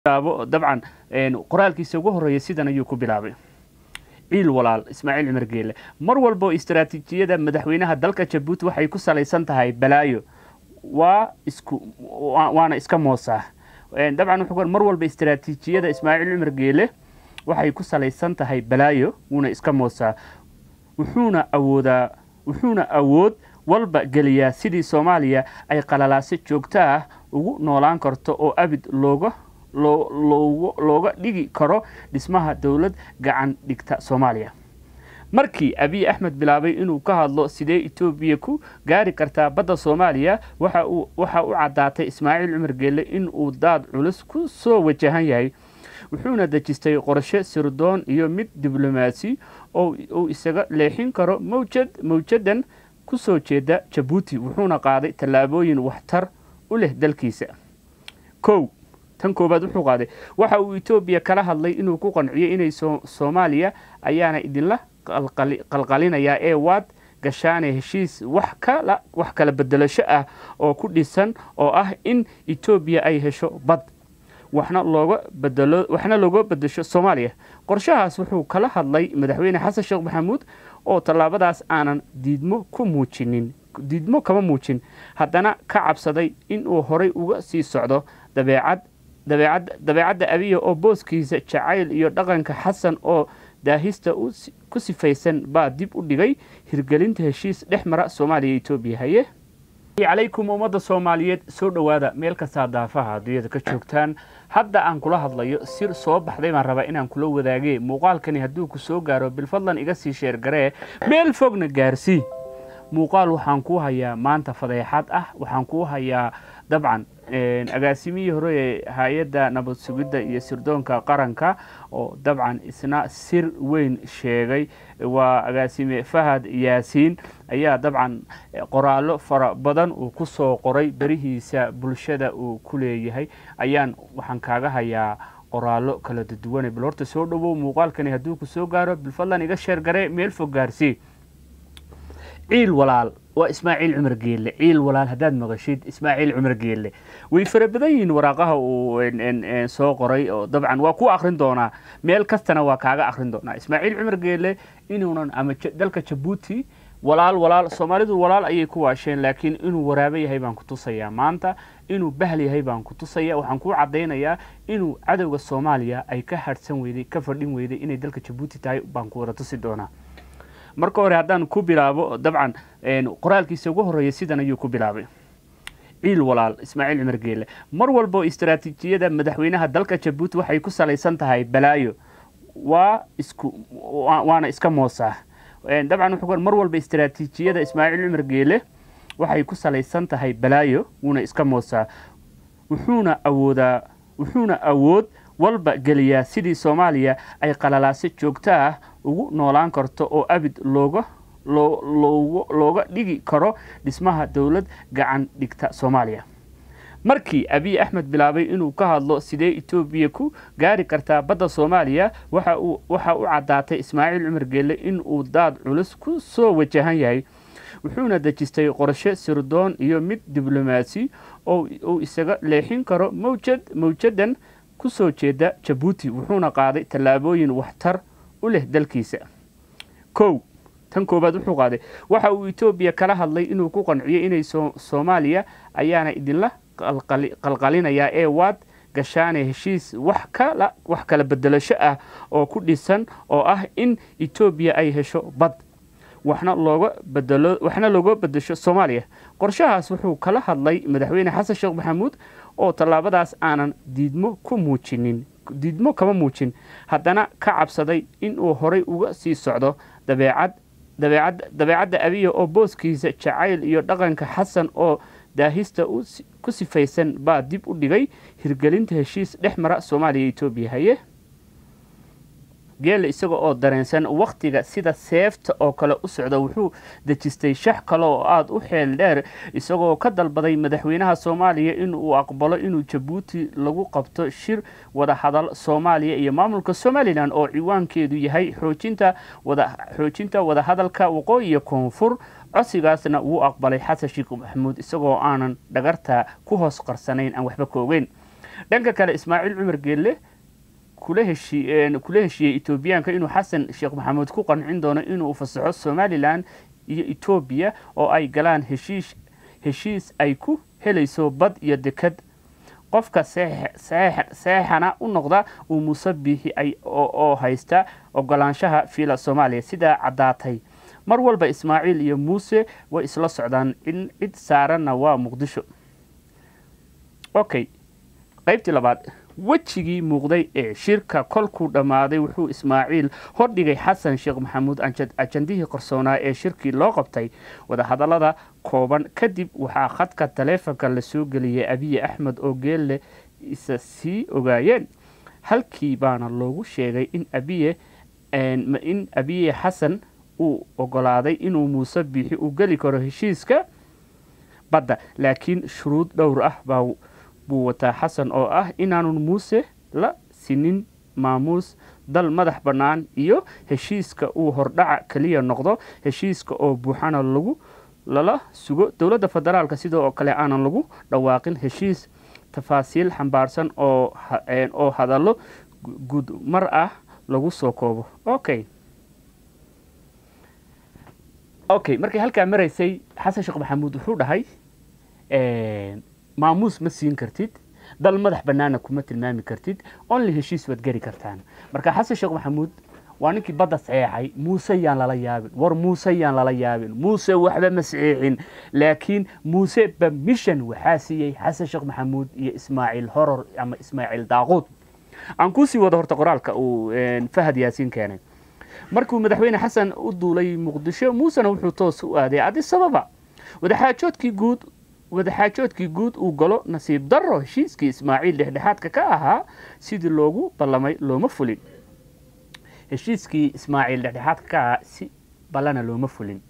dabcan qoraalkiisa ugu horeeya sidan ayuu ku bilaabay ciil walaal ismaaciil cumar geele mar walbo istaraatiijiyada madaxweynaha dalka jabuuti waxay ku salaysan tahay balaayo waa isku waana iska moosaa dabcan wuxuu mar walba istaraatiijiyada ismaaciil cumar geele waxay ku salaysan tahay balaayo wuuna iska moosaa wuxuuna awoodaa wuxuuna awood walba geliyaa sidii soomaaliya ay qalalaase joogto ah ugu noolaan karto oo abid looga looga dhigi karo dhismaha dowlad gacan dhigta soomaaliya markii abiy axmed bilaabay inuu ka hadlo sidee etoobiya ku gaari kartaa badda soomaaliya waxa u caddaatay ismaaciil cumar geelle inuu daad culus ku soo wajahan yahay wuxuuna dejistay qorshe sirdoon iyo mid diblomaasi oo uu isaga leexin karo mawjad mawjadan kusoo jeeda jabuuti wuxuuna qaaday tallaabooyin waxtar u leh dalkiisa kow tan koobaad wuxuu qaaday waxa uu etoobiya kala hadlay inuu ku qanciyay inay soomaaliya ayaana idinla qalqalinayaa ee waad gashaane heshiis wax kala wax kala bedelasho ah oo ku dhisan oo ah in etoobiya ay hesho bad waxna looga bedelo waxna looga bedesho soomaaliya qorshahaas wuxuu kala hadlay madaxweyne xasan sheekh maxamuud oo tallaabadaas aanan diidmo ku muujinin diidmo kama muujin haddana ka cabsaday inuu horay uga sii socdo dabeecad dabeecad dabeecadda abiya oo booskiisa jacayl iyo dhaqanka xasan oo daahista ku sifaysan baa dib u dhigay hirgelinta heshiis dhex mara soomaaliya etoobiya haye calaykum ummadda soomaaliyeed soo dhowaada meel kastaa daafaha adduunyada ka joogtaan hadda aan kula hadlayo sir soo baxday baan rabaa inaan kula wadaage muuqaalkani hadduu ku soo gaaro bilfadlan iga sii sheergaree meel fogna gaarsii muuqaal waxaan kuu hayaa maanta fadeexad ah waxaan kuu hayaa dabcan agaasimihii hore ee hay-adda nabad sugidda iyo sirdoonka qaranka oo dabcan isna sir weyn sheegay waa agaasime fahad yaasiin ayaa dabcan qoraallo fara badan uu ku soo qoray berihiisa bulshada uu ku leeyahay ayaan waxaan kaaga hayaa qoraallo kala duduwane bal horta soo dhowow muuqaalkani hadduu ku soo gaaro bilfadlan iga sheergare meel fog gaarsii ciil walaal waa ismaaciil cumar geelle ciil walaal haddaad maqashid ismaaciil cumar geelle way fara badan yihiin waraaqaha uu soo qoray oo dabcan waa ku akrin doonaa meel kastana waa kaaga akrin doonaa ismaaciil cumar geelle inuunan ama dalka jabuuti walaal walaal soomaalidu walaal ayay ku waasheen laakiin inuu waraabe yahay baan ku tusayaa maanta inuu bahl yahay baan ku tusaya waxaan kuu caddaynayaa inuu cadowga soomaaliya ay ka harhsan weyday ka fadhin weyday inay dalka jabuuti tahay baan ku wada tusi doonaa marka hore haddaan ku bilaabo dabcan qoraalkiisa ugu horeeya sidan ayuu ku bilaabay ciil walaal ismaaciil cumar geele mar walbo istaraatiijiyada madaxweynaha dalka jabuuti waxay ku salaysan tahay balaayo waa isku waana iska moosaa dabcan wuxuu mar walba istaraatiijiyada ismaaciil cumar geele waxay ku salaysan tahay balaayo wuuna iska moosaa wuxuuna awoodaa wuxuuna awood walba geliyaa sidii soomaaliya ay qalalaase joogto ah ugu noolaan karto oo abid looga looga dhigi karo dhismaha dowlad gacan dhigta soomaaliya markii abiy axmed bilaabay inuu ka hadlo sidee etoobiya ku gaari kartaa badda soomaaliya waxa u caddaatay ismaaciil cumar geelle inuu daad culus ku soo wajahan yahay wuxuuna dejistay qorshe sirdoon iyo mid diblomaasi oo uu isaga leexin karo mawjad mawjadan kusoo jeeda jabuuti wuxuuna qaaday tallaabooyin waxtar u leh dalkiisa kow tan koobaad wuxuu qaaday waxa uu etoobiya kala hadlay inuu ku qanciyay inay soomaaliya ayaana idinla qalqalinayaa ee waad gashaane heshiis wax kala wax kala bedelasho ah oo ku dhisan oo ah in etoobiya ay hesho bad waxna looga bedelo waxna looga bedesho soomaaliya qorshahaas wuxuu kala hadlay madaxweyne xasan sheekh maxamuud oo tallaabadaas aanan diidmo ku muujinin diidmo kama muujin haddana ka cabsaday inuu horay uga sii socdo dabeecad dabeecad dabeecadda abiya oo booskiisa jacayl iyo dhaqanka xasan oo daahista ku sifaysan baa dib u dhigay hirgelinta heshiis dhex mara soomaaliya etoobiya haye geelle isaga oo dareensan wakhtiga sida seefta oo kale u socda wuxuu dejistay shax kale oo aada u xeel dheer isagoo ka dalbaday madaxweynaha soomaaliya in uu aqbalo inuu jabuuti lagu qabto shir wadahadal soomaaliya iyo maamulka somalilan oo ciwaankeedu yahay xoojinta wada xoojinta wadahadalka waqooyi iyo koonfur codsigaasna wuu aqbalay xasan sheekh maxamuud isagoo aanan dhagarta ku hoos qarsanayn aan waxba ka ogeyn dhanka kale ismaaciil cumar geelle kula heshii kula heshiiyey etoobiyaanka inuu xasan sheekh maxamuud ku qancin doono inuu fasaxo somalilan iyo etoobiya oo ay galaan heshiis heshiis ay ku helayso bad iyo dekad qofka seexana u noqda uu muuse biixi ay oo haysta ogolaanshaha fiila soomaaliya sidaa caddaatay mar walba ismaaciil iyo muuse way isla socdaan in cid saaranna waa muqdisho okay qaybtii labaad wejigii muuqday ee shirka kolkuu dhammaaday wuxuu ismaaciil hordhigay xasan sheekh maxamuud ajandihii qarsoonaa ee shirkii loo qabtay wadahadallada kooban kadib waxaa khadka taleefonka la soo geliyay abiye axmed oo geelle isa sii ogaayeen halkii baana loogu sheegay in abiye in abiye xasan uu ogolaaday inuu muuse biixi uu geli karo heshiiska badda laakiin shuruud dhowr ah baa buu wataa xasan oo ah inaanun muuse la sinin maamuus dal madax bannaan iyo heshiiska uu hordhaca keliya noqdo heshiiska oo buuxana lagu lala sugo dowladda federaalka sidoo kale aanan lagu dhawaaqin heshiis tafaasiil xambaarsan oo oo hadallo guud mar ah lagu soo koobo okay okay markay halkaa maraysay xasan sheekh maxamuud wuxuu dhahay maamuus ma siin kartid dal madax bannaana kuma tilmaami kartid only heshiis waad geli kartaan marka xasan sheekh maxamuud waa ninkii badda saxeexay muuse yaan lala yaabin war muuse yaan lala yaabin muuse waxba ma saxeexin laakiin muuse bamishan waxaa siiyey xasan sheekh maxamuud iyo ismaaciil horor ama ismaaciil daaquud aan kuusii wado horta qoraalka uu fahad yaasiin keenay markuu madaxweyne xasan u duulay muqdisho muusena wuxuu toos u aaday adis ababa wadaxaajoodkii guud wadaxaajoodkii guud uu galo nasiib darro heshiiskii ismaaciil dhexdhexaadka ka ahaa sidii loogu ballamay looma fulin heshiiskii ismaaciil dhexdhexaadka ka ahaa si ballana looma fulin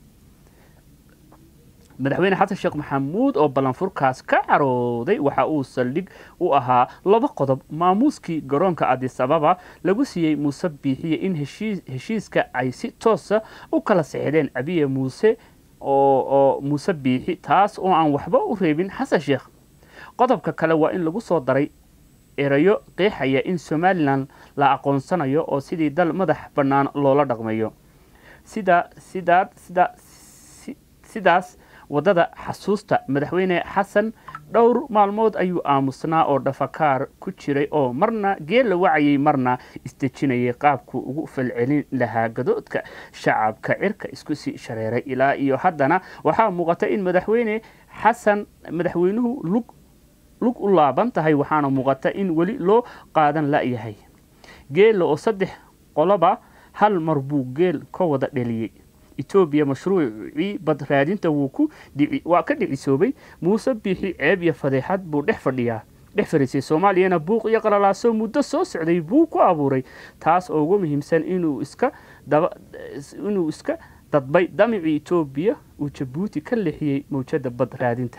madaxweyne xasan sheekh maxamuud oo ballanfurkaas ka carooday waxa uu saldhig u ahaa laba qodob maamuuskii garoonka adis ababa lagu siiyey muuse biixiye in heshiiska ay si toosa u kala sexdeen abiye muuse oo muuse biixi taas oo aan waxba u reebin xasan sheekh qodobka kale waa in lagu soo daray erayo qeexaya in somalilan la aqoonsanayo oo sidii dal madax bannaan loola dhaqmayo sida sidaa sida sidaas waddada xasuusta madaxweyne xasan dhowr maalmood ayuu aamusnaa oo dhafakaar ku jiray oo marna geella wacayay marna isdejinayay qaabku ugu falcelin lahaa gadoodka shacabka cirka isku sii shareeray ilaa iyo haddana waxaa muuqata in madaxweyne xasan madaxweynuhu lug lug u laaban tahay waxaana muuqata in weli loo qaadan la'yahay geella oo saddex qoloba hal mar buu geel ka wada dheliyey etoobiya mashruucii bad raadinta wuu ku dhici waa ka dhicisoobay muuse biixi ceeb iyo fadeexad buu dhex fadhiyaa dhex fariisay soomaaliyana buuq iyo qalalaaso muddo soo socday buu ku abuuray taas oo ugu muhiimsan inuu iska daba inuu iska dadbay damicii etoobiya uu jabuuti ka leexiyey mawjada bad raadinta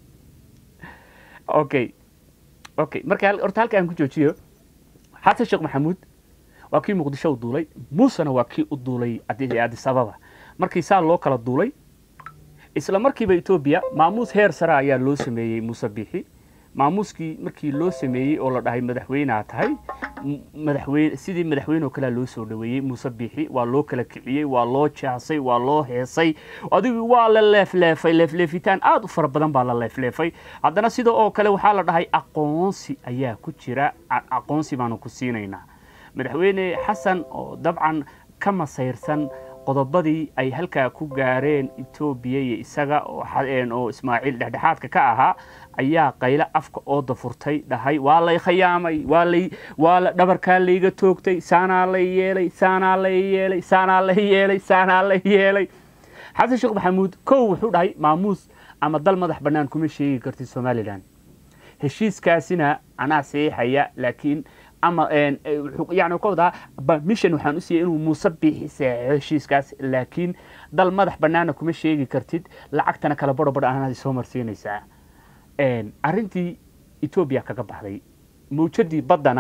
okay okay marka horta halka aan ku joojiyo xasan sheekh maxamuud waa kii muqdisho u duulay muusena waa kii u duulay adis ababa markii saa loo kala duulay isla markiiba etoobiya maamuus heer sare ayaa loo sameeyey muuse biixi maamuuskii markii loo sameeyey oo la dhahay madaxweynea tahay madaxweyne sidii madaxweyne oo kalea loo soo dhaweeyey muuse biixi waa loo kala kiciyey waa loo jaasay waa loo heesay adigu waa la leefleefay leefleefitaan aada u fara badan baa la leefleefay haddana sida oo kale waxaa la dhahay aqoonsi ayaa ku jira aqoonsi baanu ku siinaynaa madaxweyne xasan oo dabcan ka masayrsan qodobadii ay halkaa ku gaareen etoobiya iyo isaga oo ismaaciil dhexdhexaadka ka ahaa ayaa qaylo afka ooda furtay dhahay waa lay khayaamay waa lay waa la dhabarkaa layga toogtay saanaa lay yeelay saanaa lay yeelay saanaa lay yeelay saanaa lay yeelay xasan sheekh maxamuud kow wuxuu dhahay maamuus ama dal madax bannaan kuma sheegi kartid somalilan heshiiskaasina anaa saxiixaya laakiin ama yani ka wadaa mission waxaan u siiyey inuu muuse biixi saxeexo heshiiskaas laakiin dal madax bannaana kuma sheegi kartid lacagtana kala baro badh aanaad soo marsiinaysaa arrintii etoobiya kaga baxday mawjadii baddana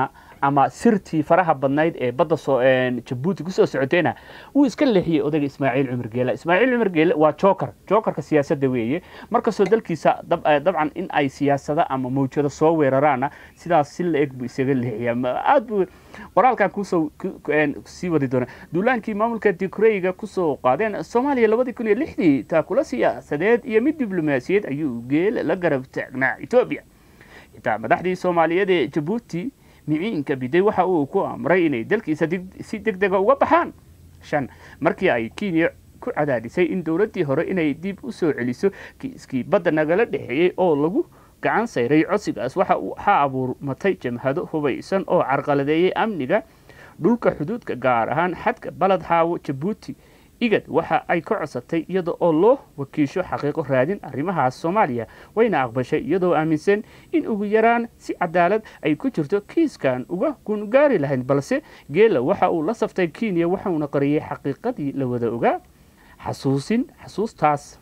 ama sirtii faraha badnayd ee badda soo jabuuti kusoo socotayna wuu iska leexiyey odayga ismaaciil cumar geele ismaaciil cumar geele waa joker jokerka siyaasadda weeye markastoo dalkiisa dabcan in ay siyaasada ama mawjado soo weeraraana sidaas si la-eg buu isaga leexiyaa aad buu qoraalkan kusoo sii wadi doona duulaankii maamulka dikreyga kusoo qaadeen soomaaliya labadii kun iyo lixdii taakula siyaasadeed iyo mid diblomaasiyeed ayuu geele la garab taagnaa etoobiya xitaa madaxdii soomaaliyeed ee jabuuti miciinka biday waxa uu ku amray inay dalkiisa si deg dega uga baxaan shan markii ay kenya ku cadaadisay in dowladdii hore inay dib u soo celiso kiiskii badda nagala dhexeeyey oo lagu gacan sayray codsigaas waxaa abuurmatay jamhado hubaysan oo carqaladeeyey amniga dhulka xuduudka gaar ahaan xadka baled xaawo jabuuti igad waxa ay ka codsatay iyada oo loo wakiisho xaqiiqo raadin arrimahaas soomaaliya wayna aqbashay iyadoo aaminsan in ugu yaraan si cadaalad ay ku jirto kiiskan uga gungaari lahayd balse geela waxa uu la saftay kenya waxauna qariyey xaqiiqadii la wada ogaa xasuusin xasuustaas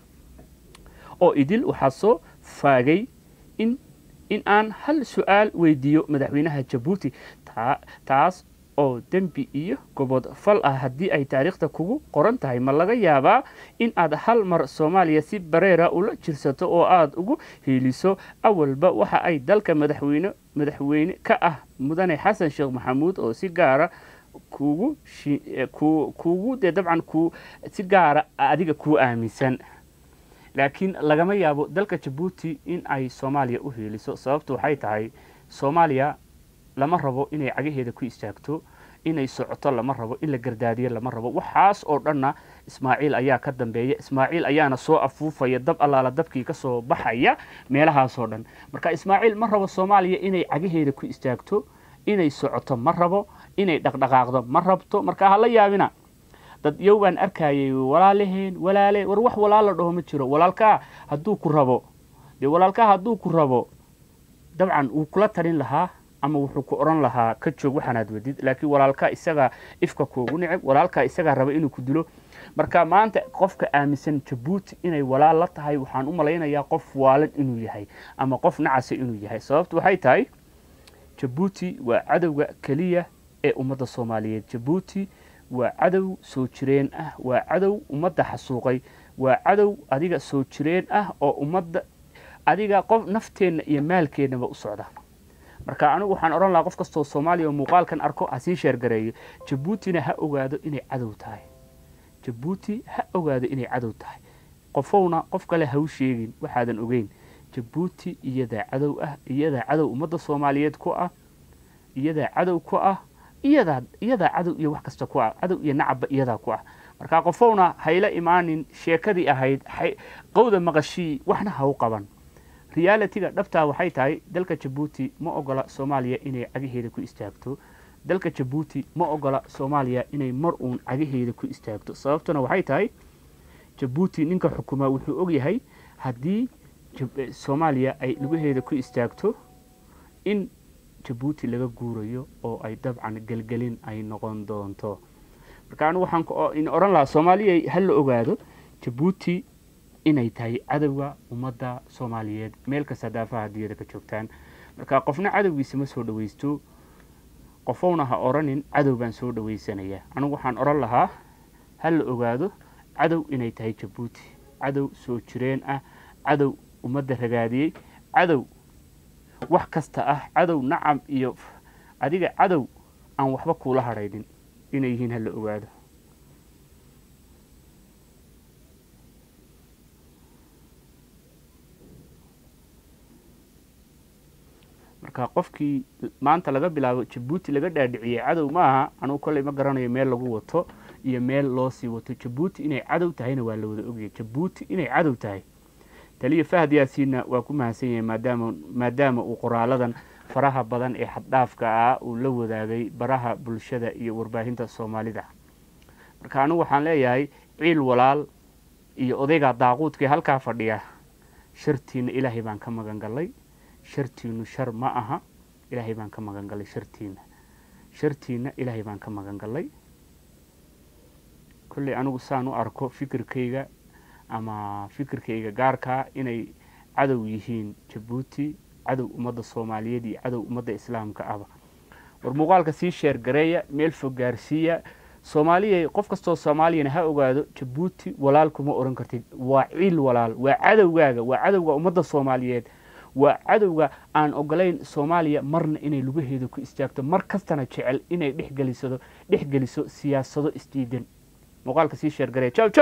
oo idil waxaa soo faagay in in aan hal su-aal weydiiyo madaxweynaha jabuuti taas oo dembi iyo gobod fal ah haddii ay taariikhda kugu qoran tahay ma laga yaabaa in aad hal mar soomaaliya si bareera ula jirsato oo aada ugu hiiliso awalba waxa ay dalka madaxweyne madaxweyne ka ah mudane xasan sheekh maxamuud oo si gaara kugu kugu dee dabcan ku si gaara adiga kuu aaminsan laakiin lagama yaabo dalka jabuuti in ay soomaaliya u hiiliso sababtu waxay tahay soomaaliya lama rabo inay cagaheeda ku istaagto inay socoto lama rabo in la gardaadiyo lama rabo waxaas oo dhanna ismaaciil ayaa ka dambeeya ismaaciil ayaana soo afuufaya dab allaala dabkii ka soo baxaya meelahaasoo dhan marka ismaaciil ma rabo soomaaliya inay cagaheeda ku istaagto inay socoto ma rabo inay dhaqdhaqaaqdo ma rabto marka hala yaabina dad yow baan arkayay walaalaheen walaale war wax walaala dhaho ma jiro walaalkaa hadduu ku rabo dee walaalkaa hadduu ku rabo dabcan wuu kula talin lahaa ama wuxuu ku odhan lahaa ka joog waxaanaad wadid laakiin walaalkaa isagaa ifka kuugu neceb walaalkaa isagaa raba inuu ku dilo marka maanta qofka aaminsan jabuuti inay walaal la tahay waxaan u malaynayaa qof waalan inuu yahay ama qof nacasa inuu yahay sababtu waxay tahay jabuuti waa cadowga keliya ee ummadda soomaaliyeed jabuuti waa cadow soo jireen ah waa cadow ummadda xasuuqay waa cadow adiga soo jireen ah oo ummadda adiga qof nafteenna iyo maalkeennaba u socda marka anigu waxaan odhan lahaa qof kastoo soomaaliya oo muuqaalkan arko ha sii sheergareeyo jabuutina ha ogaado inay cadow tahay jabuuti ha ogaado inay cadow tahay qofowna qof kale ha u sheegin waxaadan ogeyn jabuuti iyadaa cadow ah iyadaa cadow ummadda soomaaliyeed ku ah iyadaa cadow ku ah iyadaa iyadaa cadow iyo wax kasta ku ah cadow iyo nacabba iyadaa ku ah marka qofowna hayla imaanin sheekadii ahayd qowda maqashii waxna ha u qaban realitiga dhabtaa waxay tahay dalka jabuuti ma ogola soomaaliya inay cagaheeda ku istaagto dalka jabuuti ma ogola soomaaliya inay mar uun cagaheeda ku istaagto sababtuna waxay tahay jabuuti ninka xukumaa wuxuu ogyahay haddii soomaaliya ay lugaheeda ku istaagto in jabuuti laga guurayo oo ay dabcan gelgelin ay noqon doonto marka anigu waxaan odhan lahaa soomaaliya ha la ogaado jabuuti inay tahay cadowga ummadda soomaaliyeed meel kasta daafaha adduunyada ka joogtaan marka qofna cadowgiisa ma soo dhawaysto qofowna ha odhanin cadow baan soo dhawaysanaya anigu waxaan odhan lahaa ha la ogaado cadow inay tahay jabuuti cadow soo jireen ah cadow ummadda ragaadiyey cadow wax kasta ah cadow nacam iyo adiga cadow aan waxba kuula hadhaynin inay yihiin ha la ogaado marka qofkii maanta laga bilaabo jabuuti laga dhaadhiciyey cadow maaha anugu kolley ma garanayo meel lagu wato iyo meel loo sii wato jabuuti inay cadow tahayna waa la wada ogyahay jabuuti inay cadow tahay taliya fahad yaasiinna waa ku mahadsan yahay maadaama maadaama uu qoraaladan faraha badan ee xaddhaafka ah uu la wadaagay baraha bulshada iyo warbaahinta soomaalida marka anigu waxaan leeyahay ciil walaal iyo odayga daaquudkii halkaa fadhiya shartiina ilaahay baan ka magan gallay shartiinu shar ma aha ilaahay baan ka magan gallay shartiina shartiina ilaahay baan ka magan gallay kolley anigu saan u arko fikirkayga ama fikirkayga gaarkaa inay cadow yihiin jabuuti cadow ummadda soomaaliyeed iyo cadow ummadda islaamka ahba war muuqaalka sii sheergareeya meel fog gaarsiiya soomaaliya qof kastoo soomaaliyana ha ogaado jabuuti walaal kuma oran kartid waa ciil walaal waa cadowgaaga waa cadowga ummadda soomaaliyeed waa cadowga aan ogolayn soomaaliya marna inay lugaheeda ku istaagto mar kastana jecel inay dhexgelisado dhex geliso siyaasado isdiidan muuqaalka sii sheergareeya